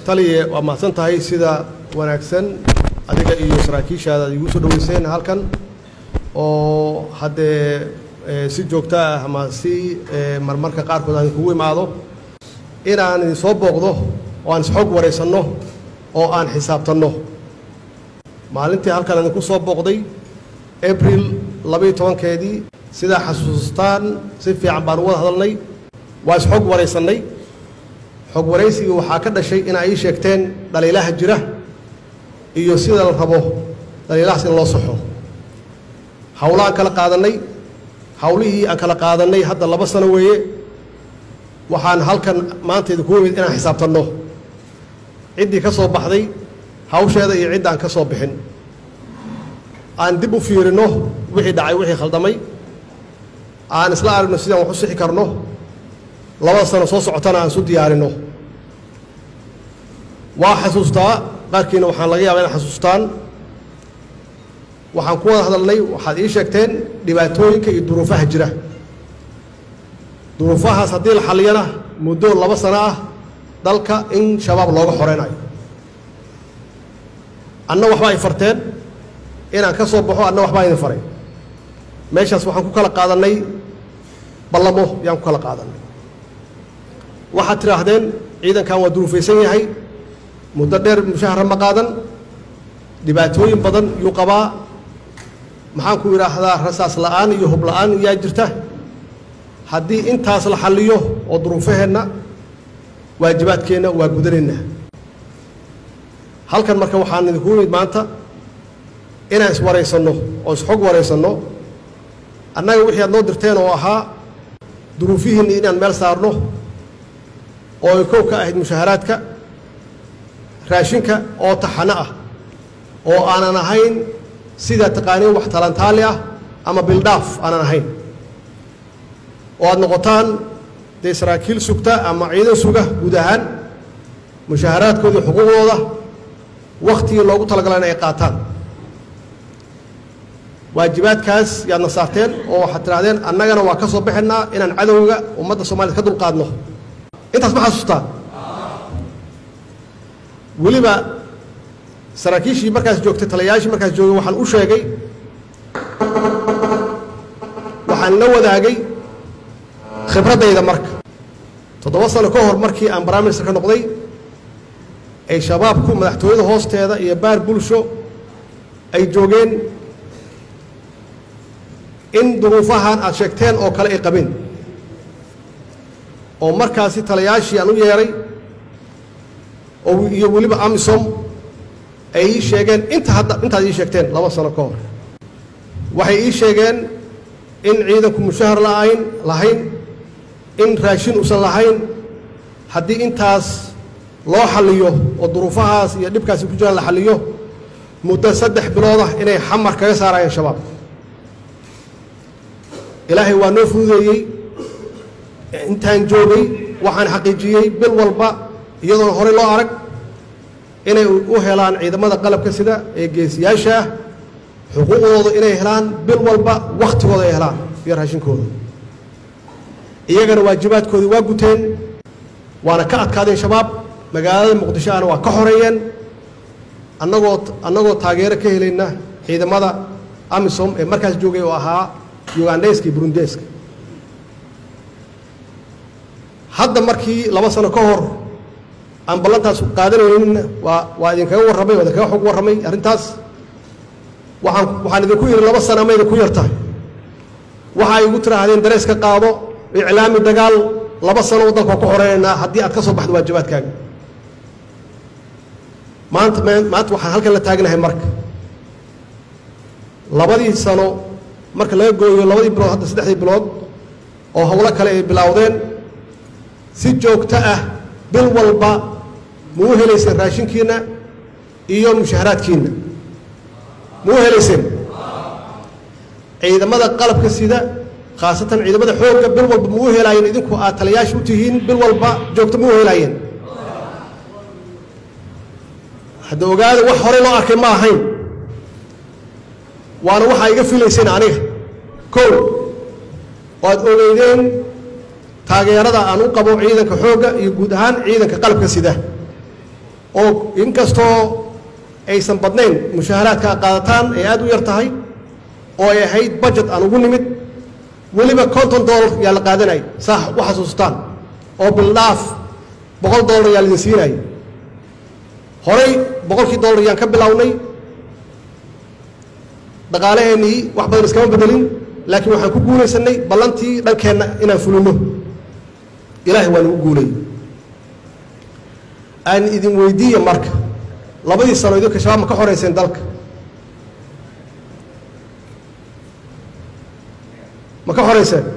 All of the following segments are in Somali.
taliye waa mahadsan tahay sida wanaagsan adiga iyo saraakiishaada ad igu soo dhaweyseen halkan oo haddee si joogto ah ama si marmarka qaarkood aan kugu imaado inaan idin soo booqdo oo aan isxoog waraysanno oo aan xisaabtanno maalintii halkan idinku soo booqday abril labaiyo tobankeedii sidaa xasuustaan si fiican baan uga hadalnay waa isxog waraysannay xog waraysigii waxaa ka dhashay in ay ii sheegteen dhaliilaha jira iyo sida la rabo dhaliilahaas in loo saxo hawlo aan kala qaadannay hawlihii aan kala qaadannay hadda laba sano weeye waxaan halkan maanta idinku imid inaan xisaabtanno ciddii ka soo baxday hawsheeda iyo cidd aan ka soo bixin aan dib u fiirinno wixii dhacay wixii khaldamay aan isla aragno sidaan wax u sixi karno labada sano soo socotana aan isu diyaarinno waa xasuustaa qaarkiina waxaan laga yaabaa inaad xasuustaan waxaan ku wada hadalnay waxaad ii sheegteen dhibaatooyinka iyo duruufaha jira duruufahaas haddii la xalliyana muddo laba sano ah dalka in shabaab looga xoreynayo anna waxba ay farteen inaan ka soo baxo anna waxbaa idin faray meeshaas waxaan ku kala qaadannay ballamo yaan ku kala qaadannay waxaad tidhaahdeen ciidankan waa duruufaysan yahay muddo dheer mushahara ma qaadan dhibaatooyin badan yuu qabaa maxaan ku idhaahdaa rasaas la'aan iyo hub la'aan yaa jirta haddii intaas la xalliyo oo duruufaheenna waajibaadkeenna waa gudanaynaa halkan marka waxaan idinku imid maanta inaan iswaraysanno oo isxog waraysanno annaga wixii aad noo dirteen oo ahaa duruufihiinna inaan meel saarno oo ay kow ka ahayd mushaharaadka raashinka oo taxano ah oo aanan ahayn sida taqaaniin wax talantaali ah ama bildhaaf aanan ahayn oo aad noqotaan dee saraakiil sugta ama ciidan suga guud ahaan mushaharaadkooda iyo xuquuqdooda wakhtigii loogu talagala in ay qaataan waajibaadkaas yaadna saarteen oo waxaad tidhahdeen annagana waa ka soo baxaynaa inaan cadowga ummadda soomaaliyed ka dulqaadno intaas ma xasuustaan weliba saraakiishii markaas joogtay taliyayaashii markaas joogay waxaan u sheegay waxaan la wadaagay khibraddayda marka toddoba sano ka hor markii aan prime minister ka noqday ay shabaabku madaxtooyada hoosteeda iyo baar bulsho ay joogeen in duruufahan aad sheegteen oo kale ay qabeen oo markaasi taliyayaashii aan u yeedhay oo iyo weliba amisom ay ii sheegeen inta hadda intaad ii sheegteen laba sano ka hor waxay ii sheegeen in ciidanku mushahar la'ayn lahayn in raashin uusan lahayn haddii intaas loo xalliyo oo duruufahaas iyo dhibkaasi ku jiraan la xalliyo muddo saddex bilood ah inay xamar kaga saarayeen shabaab ilaahay waa noo fududeeyey intaan joogay waxaan xaqiijiyey bil walba iyadoona horey loo arag inay u helaan ciidamada qalabka sida ee geesiyaasha ah xuquuqdooda inay helaan bil walba wakhtigooda ay helaan iyo raashinkooda iyagana waajibaadkoodii waa guteen waana ka adkaadeen shabaab magaalada muqdisho ahna waa ka xoreeyeen annagoo annagoo taageero ka helayna ciidamada amisom ee markaas joogay oo ahaa ugandhayska iyo burundeska hadda markii laba sano ka hor aan ballantaas qaadanayninna waa waa idinkaga warramay waa idinkaga xog warramay arrintaas waxaan waxaan idinku yidhi laba sana ama idinku yartahay waxa igu tidhaahdeen darees ka qaado iclaami dagaal laba sano waddanka waa ku xoreeynaa haddii aad ka soo baxdo waajibaadkaaga maanta maanta waxaan halkan la taagnahay marka labadii sano marka laga gooyo labadii bilood hadda saddexdii bilood oo howlo kale ay bilaawdeen si joogto ah bil walba ma u helayseen raashinkiinna iyo mushaharaadkiinna ma u helayseen ciidamada qalabka sida khaasatan ciidamada xoogga bil walba ma u helaayeen idinku aad taliyaasha u tihiin bil walba joogto ma u helaayeen hadda ogaada wax horey loo arkay ma ahayn waana waxaa iga filayseen aniga kow oo aad ogeydeen taageerada aan u qabo ciidanka xoogga iyo guud ahaan ciidanka qalabka sida oo inkastoo aysan badnayn mushaaharaadka a qaadataan ay aad u yar tahay oo ay ahayd budget aan ugu nimid weliba konton dollar yaa la qaadanay saa u xasuustaan oo bildhaaf boqol dollar yaa laidin siinayay horay boqolkii dollar yaan ka bilownay dhaqaalaheennii wax badan iskama bedelin laakiin waxaan ku guulaysanay ballantii dhankeenna inaan fulino ilaahay waa nagu guulay aan idin weydiiya marka labadii sano idinka shabaab ma ka xoreyseen dalka ma ka xoreyseen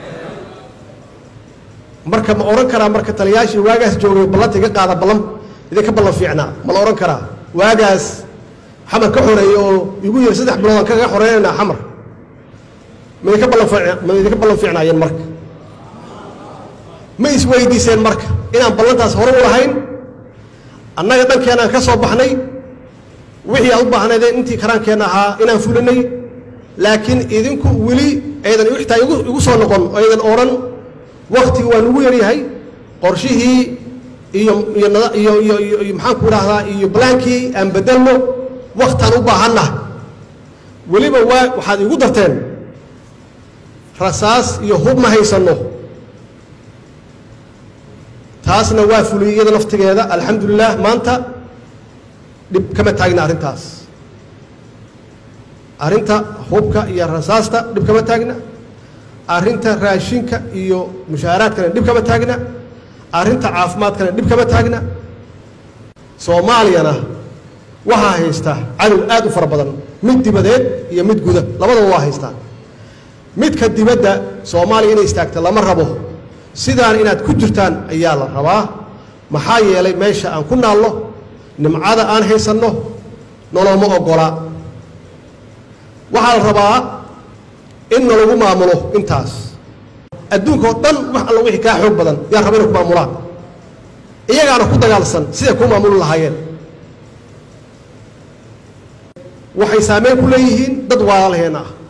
marka ma odhan karaa marka taliyaashii waagaas joogay ballanta iga qaada ballan idinka ballan fiicnaa ma la odhan karaa waagaas xamar ka xoreeyey oo igu yiri saddex bilood aan kaga xoreynayna xamar ma idinka ballan ma idinka ballan fiicnaayeen marka ma isweydiiseen marka inaan ballantaas hore u lahayn annaga dhankeenaan ka soo baxnay wixii aad u baahnaydeen intii karaankeenna ahaa inaan fulinay laakiin idinku weli aydan xitaa igu soo noqon oo aydan odhan waktiga waa nugu yaryahay qorshihii iyo iyo iyo iyo iyo maxaanku idhaahdaa iyo balaankii aan bedelno waktaan u baahanna weliba waa waxaad igu darteen rasaas iyo hub ma haysanno taasna waa fuliyey iyada naftigeeda alxamdulilah maanta dhib kama taagna arrintaas arrinta hubka iyo rasaasta dhib kama taagna arrinta raashinka iyo mushaaharaadkana dhib kama taagna arrinta caafimaadkana dhib kama taagna soomaaliyana waxaa haysta cadow aad u fara badan mid dibadeed iyo mid guda labadaba waa haystaa midka dibadda soomaaliya inay istaagta lama rabo sidaan inaad ku jirtaan ayaa la rabaa maxaa yeelay meesha aan ku naallo nimcada aan haysanno noloma oggola waxaa la rabaa in nalagu maamulo intaas adduunka oo dhan wax alla wixii kaa xoog badan yaa raba inay ku maamulaan iyagaana ku dagaalsan siday kuu maamuli lahaayeen waxay saameyn ku leeyihiin dad waalaalaheenna ah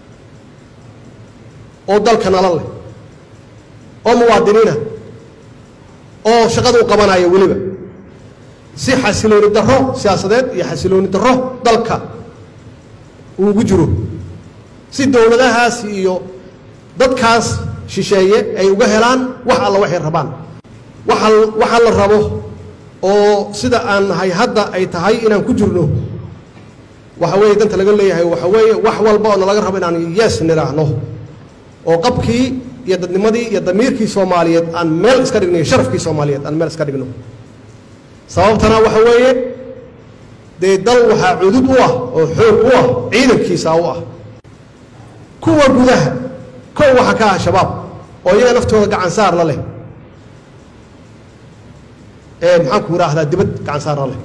oo dalka nala leh oo muwaadiniina oo shaqada u qabanaya weliba si xasilooni darro siyaasadeed iyo xasilooni darro dalka uu ugu jiro si dowladahaas iyo dadkaas shisheeye ay uga helaan wax alla waxay rabaan waxa waxa la rabo oo sida aan nahay hadda ay tahay inaan ku jirno waxa weeye danta laga leeyahay waxa weeye wax walba oo nalaga rabo inaan yes nidhaahno oo qabkii iyo dadnimadii iyo damiirkii soomaaliyeed aan meel iska dhigno iyo sharafkii soomaaliyeed aan meel iska dhigno sababtana waxa weeye dee dal waxaa cudud u ah oo xoog u ah ciidankiisa u ah kuwa gudaha kow waxa ka ah shabaab oo iyaga naftooda gacan saar la leh ee maxaanku idhaahdaa dibad gacan saar la leh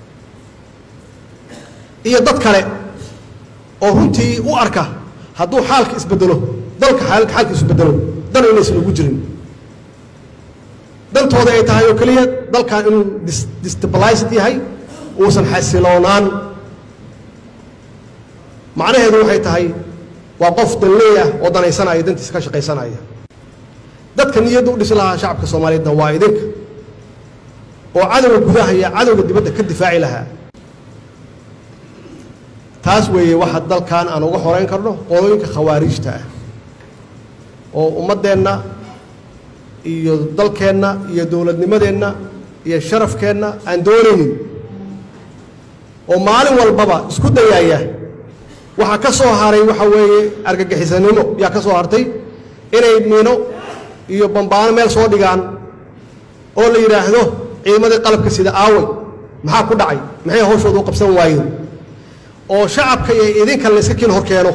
iyo dad kale oo runtii u arka hadduu xaalka isbedelo dalka xaalka isbedelo dan inaysan ugu jirin dantooda ay tahay oo keliya dalkan inuu destabilized yahay uusan xasiloonaan macnaheedu waxay tahay waa qof danleeyah oo danaysanaya dantiisa ka shaqaysanaya dadka niyadda u dhisi lahaa shacabka soomaaliyeedna waa idinka oo cadowga gudaha iyo cadowga dibadda ka difaaci lahaa taas weeye waxa dalkan aan uga horeyn karno qolooyinka khawaarijta ah oo ummaddeenna iyo dalkeenna iyo dowladnimadeenna iyo sharafkeenna aan doonaynin oo maalin walbaba isku dayaaya waxaa ka soo haray waxa weeye argagixisanimo yaa ka soo hartay inay miino iyo bambaano meel soo dhigaan oo la yidhaahdo ciidamadii qalabka sida aaway maxaa ku dhacay maxay hawshooda u qabsan waayeen oo shacabka iyo idinka la iska kiin hor keeno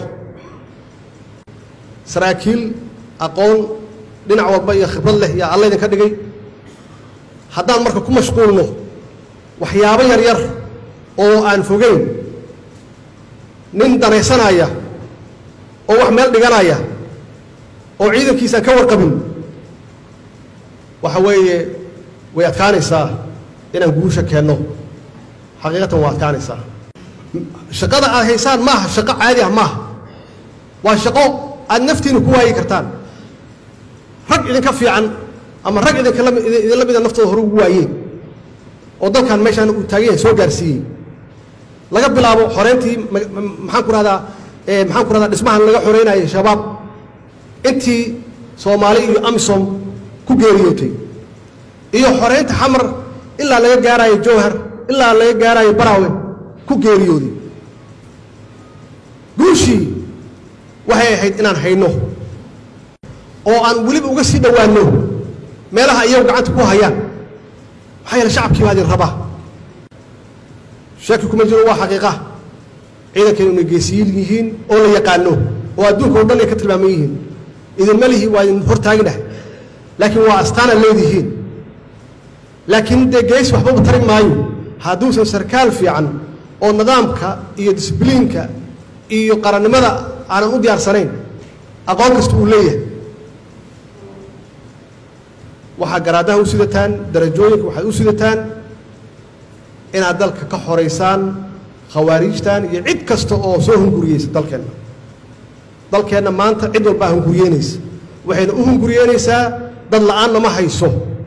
saraakiil aqoon dhinac walba iyo khibrad leh yaa alla idinka dhigay haddaan marka ku mashquulno waxyaabo yar yar oo aan fogeyn nin danaysanaya oo wax meel dhiganaya oo ciidankiisaan ka warqabin waxa weeye way adkaanaysaa inaan guusha keenno xaqiiqatan waa adkaanaysaa shaqada aad haysaan maaha shaqo caadi ah maaha waa shaqo aad naftiina ku waayi kartaan rag idinka fiican ama rag idinka idinla mida naftooda hore ugu waayeen oo dalkan meeshaan uu taagan yahay soo gaarsiiyey laga bilaabo xoreyntii maxaan ku rahdaa maxaan ku rahdaa dhismahan laga xoreynayay shabaab intii soomaali iyo amisom ku geeriyootay iyo xoreynta xamar ilaa laga gaarayo jowhar ilaa laga gaarayo baraawe ku geeriyooday guushii waxay ahayd inaan hayno oo aan weliba uga sii dhowaanno meelaha iyagu gacanta ku hayaan maxaa yeele shacabkii baa idin rabaa shaki kuma jiro waa xaqiiqa ciidankaynu inay geesiyiin yihiin oo la yaqaano oo adduunka o dhan ay ka tilmaaman yihiin idinma lihi waa idin hortaaginah laakiin waa astaana leedihiin laakiin dee geesi waxbaba tari maayo hadduusan sarkaal fiican oo nidaamka iyo disbliinka iyo qarannimada aanan u diyaarsanayn aqoon kasta uu leeyahay waxaa garaadaha u sidataan darajooyinka waxaad u sidataan inaad dalka ka xoraysaan khawaariijtan iyo cid kasta oo soo hunguriyeysa dalkeenna dalkeenna maanta cid walbaa hunguriyeynaysa waxayna u hunguriyeynaysaa dad la'aan nama hayso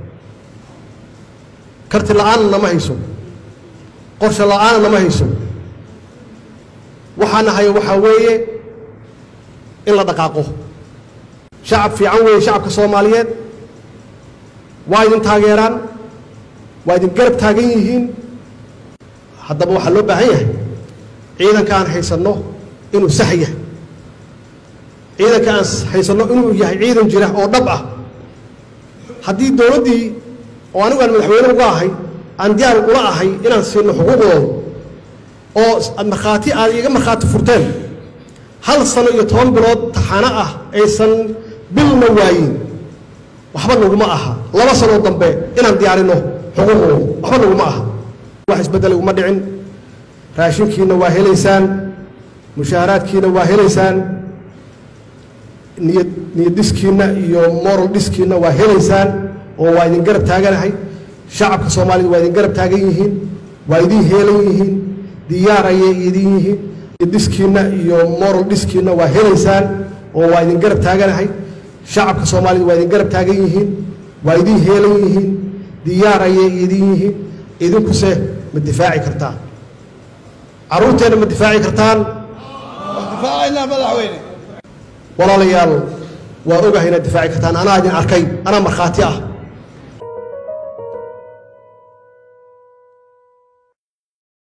karti la'aanna nama hayso qorshe la'aanna nama hayso waxaana hayo waxaa weeye in la dhaqaaqo shacab fiican weeye shacabka soomaaliyeed waa idin taageeraan waa idin garab taagan yihiin haddaba waxaa loo baahan yahay ciidanka aan haysanno inuu sax yahay ciidanka aan haysanno inuu yahay ciidan jira oo dhab ah haddii dowladdii oo anigu aan madaxweyne uga ahay aan diyaar ula ahay inaan siino xuquuqdooda oo markhaati aad iga markhaati furteen hal sano iyo toban bilood taxano ah aysan bilna waayin waxba naguma aha laba sanoo dambe inaan diyaarino xuquuqdooda waxba naguma aha wax isbeddel uma dhicin raashinkiina waa helaysaan mushaaharaadkiina waa helaysaan niyad niyad dhiskiinna iyo moral dhiskiinna waa helaysaan oo waa idin garab taaganahay shacabka soomaalida waa idin garab taagan yihiin waa idin heelan yihiin diyaar ayay idin yihiin niyad dhiskiinna iyo moral dhiskiinna waa helaysaan oo waa idin garab taaganahay shacabka soomaalida waa idin garab taagan yihiin waa idin heelan yihiin diyaar ayay idin yihiin idinkuse ma difaaci kartaan carruurteenna ma difaaci kartaan difaacaynaa madaxweyne walaalayaal waa ogahay inaad difaaci kartaan anaa idin arkay anaa markhaati ah